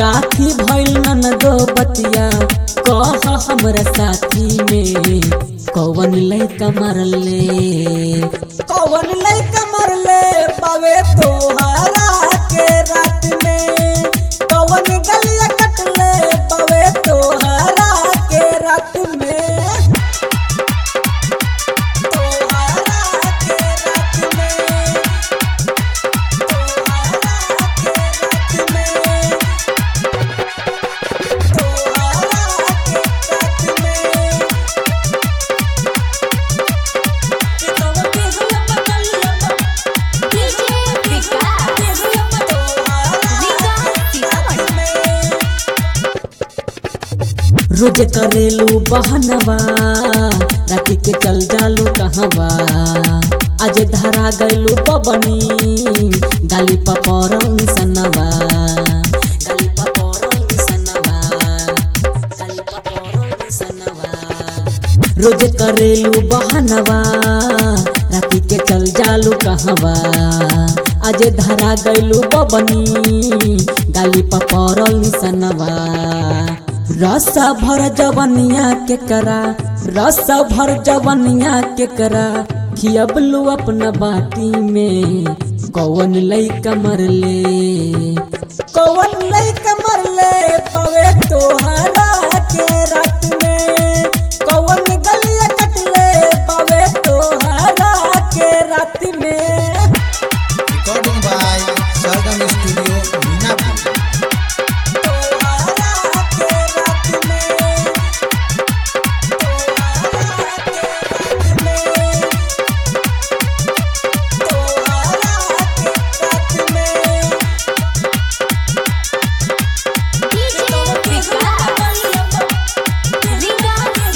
काफी भइल ननदो बतिया कह हमरा साथी में कौन लैका मरले कौन लैका मरले पावे तोहरा के रात में कौन गलिया कटले पावे तोहरा के रात में तोहरा के रात में तोहरा के रात में डीजे विकास रीगा सीतामढ़ी रोज करेलू बहनवा राती के चल जालू कहवा आज धरा गैलू पबनी गाली पपरम सनवा गाली पपरम सनवा गाली पपरम सनवा रोज करेलू बहनवा राती के चल जालू कहवा आज धरा गैलू बबनी गाली पपरल निसनवा रस भर जवनिया के करा रस भर जवनिया के करा खियबलू अपना बाटी में कौन लैका मरले कौन लैका मरले पवे तोहरा के रात में कौन गलिया कटले पवे तोहरा के रात में Recording by Sargam Studio, Minapur. तोहरा के रात में तोहरा के रात में तोहरा के रात में डीजे विकास रीगा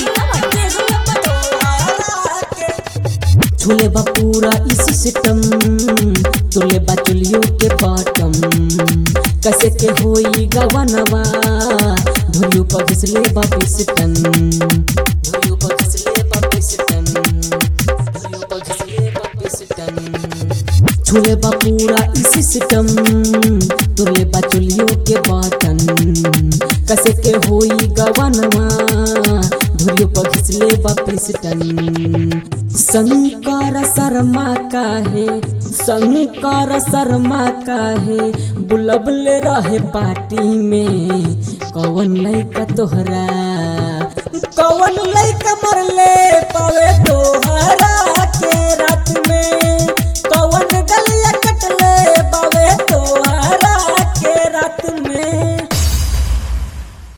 सीतामढ़ी झूले बा पूरा इस सिस्टम तुले बा चुलियो के पाटम कैसे के होई गवनवा धुलियो पर घिसले बा पिस्टन धुलियो पर घिसले बा पिस्टन धुलियो पर घिसले बा पिस्टन झूले बा पूरा इस सिस्टम तुले बा चुलियो के बाटन कैसे के होई गवनवा धुलियो पर घिसले बा पिस्टन शंकर शर्मा काहे शंकर शर्मा काहे बुलबले रहे पार्टी में कौन लैका तोहरा कौन लैका मरले पावे तोहरा